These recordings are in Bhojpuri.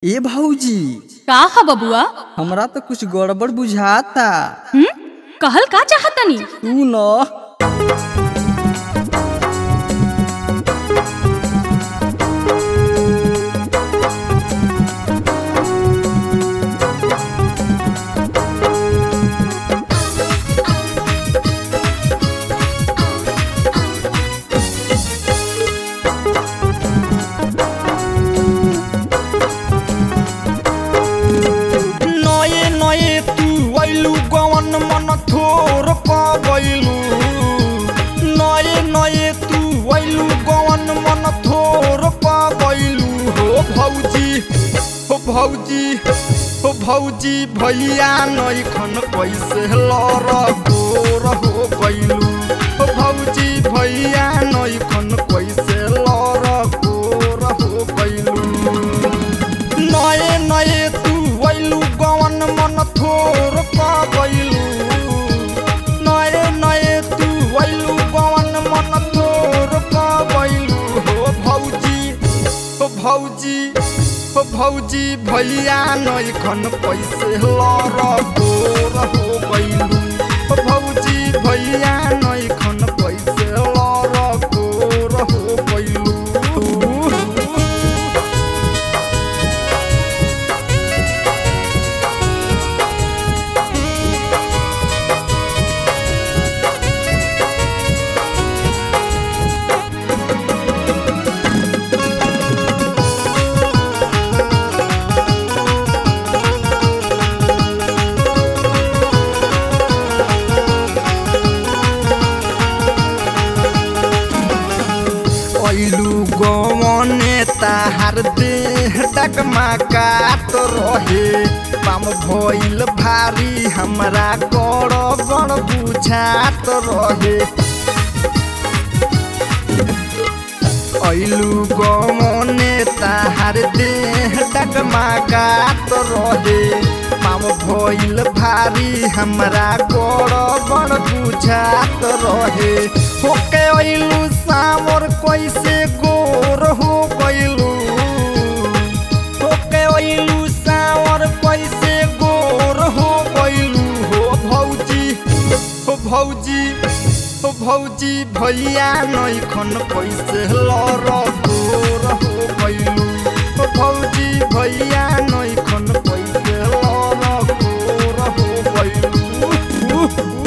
ए भौजी का ह बबुआ हमरा तो कुछ गड़बड़ बुझाता हम्म कहल का चाहतनी तू न नए नए तू वैलू गवन मन थोर पवैलू नए नए तू वैलू गवन मन थोर पवैलू हो भौजी हो भौजी हो भौजी भैया नैखन कैसे लर गोर हो गैलू हो भौजी भैया नैखन कैसे लर गोर हो गैलू नए नए तू वैलू गवन मन थोर पवैलू नए नए तू वैलू गवन मन थोर पवैलू हो भौजी हो भौजी हो भौजी भैया नैखन पैसे लर गोर हो गैलू हो भौजी भैया नैखन पैसे लर गोर हो गैलू ऐलू गवने ताहार देह डगमा काट रहे पाम भइल भारी हमरा गड़ गड़ बुझात रहे ऐलू गवने ताहार देह डगमा काट रहे पाम भइल भारी हमरा गड़ गड़ बुझात रहे होके ऐलू सावर कैसे गोर हो गइलू होके ऐलू सावर कैसे गोर हो गइलू हो भौजी हो भौजी हो भौजी भैया नैखन कैसे लर गोर हो गइलू हो भौजी भैया नैखन कैसे लर गोर हो गइलू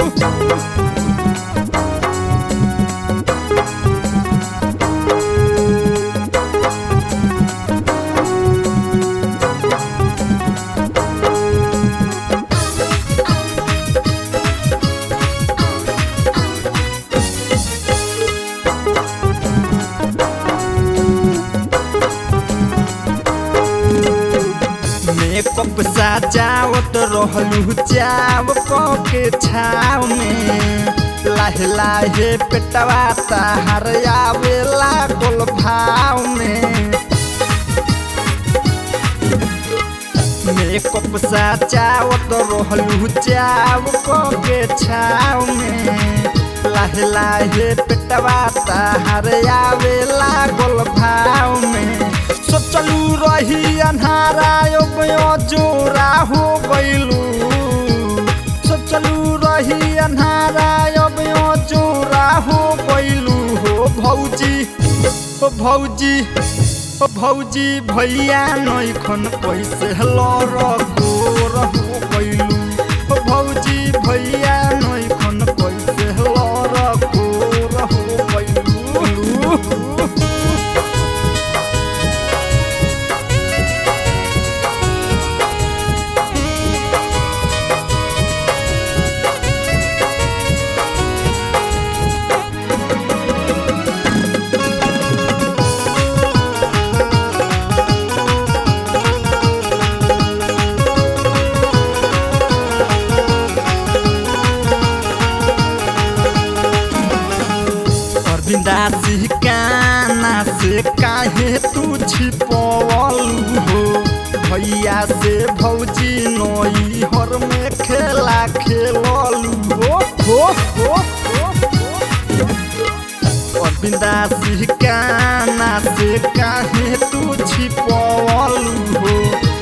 मेकअप सजावत रहलू चाव के छाव में लाहे लाहे पेटवा ताहर आवे लागल भाव में मेकअप सजावत रहलू चाव के छाव में लाहे लाहे पेटवा ताहर आवे लागल भाव में सोचलू रही अन्हारा जोरा हो गइलू सोचलू रही अन्हारा जोरा हो गइलू हो भौजी हो भौजी हो भौजी भैया नैखन कैसे लर गोर हो गइलू हो भौजी भैया नैखन कैसे लर गोर हो गइलू अरविंदासी काना से काहे तू छिपवलू हो भैया से भौजी नई हर में खेला खेललू हो हो हो अरविंदासी काना से काहे तू छिपवलू हो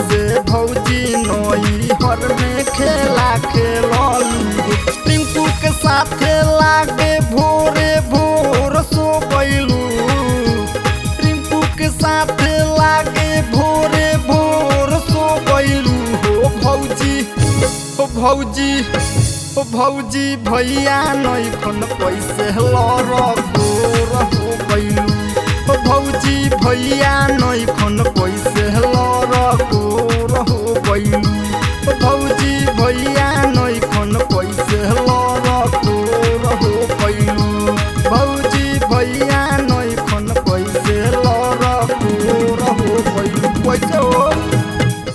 से भौजी नई हर में खेला खेललू टिंकू के साथे लागे भोरे भोर सो गइलू टिंकू के साथे लागे भोरे भोर सो गइलू हो भौजी हो भौजी हो भौजी भैया नई खन पैसे लर गोर हो गइलू हो भौजी भैया नई खन पैसे लर